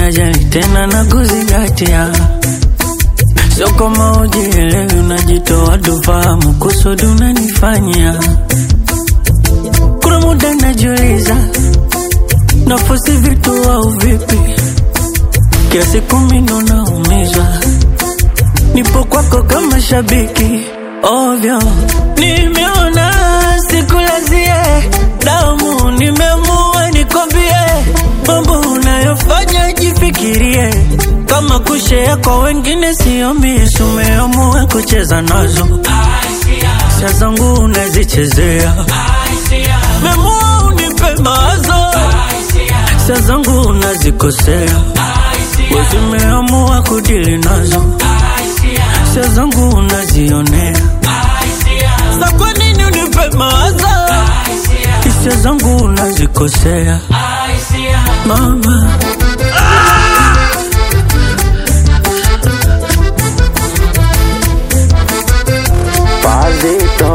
najali tena na kuzingatia, sio kama ujielewi, unajitoa tufahamu kusudi unanifanyia. Kuna muda najiuliza nafosi vitu au vipi, kiasi kumi ndo naumizwa, nipo kwako kama shabiki ovyo, nimeona sikulazie damu, nimeamua nikwambie mambo unayofanya jifikirie, kama kushea kwa wengine sio misi, umeamua kucheza nazo sia zangu unazichezea, memua unipe mawazo sia zangu unazikosea, wezimeamua kudili nazo sia zangu unazionea, sa kwa nini unipe mawazo hisia zangu unazikosea mama Pazito,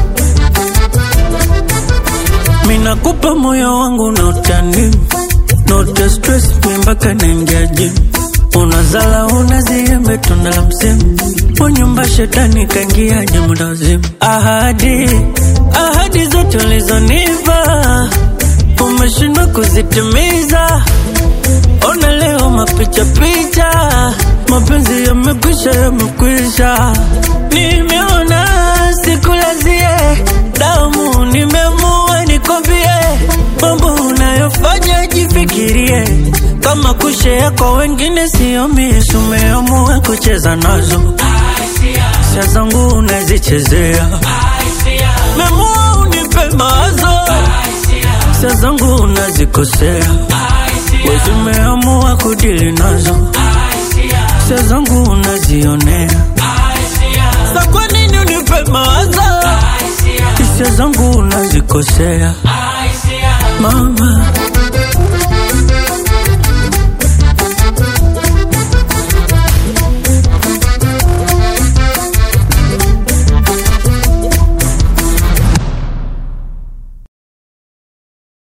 minakupa moyo wangu na utani note stress mi mpaka naingia gym unazala unaziembe tunda la msimu unyumba shetani kaingiaje muda wazimu ahadi ahadi zote ulizonipa umeshindwa kuzitimiza ona leo mapicha picha mapenzi yamekwisha yamekwisha nimeona sikulazie damu nimeamua nikwambie mambo unayofanya jifikirie kama kushea kwa wengine sio misi umeamua kucheza nazo sia zangu unazichezea memua unipe mawazo sia zangu unazikosea wezimeamua kudili nazo sia zangu unazionea sa kwa nini unipe mawazo hisia zangu unazikosea mama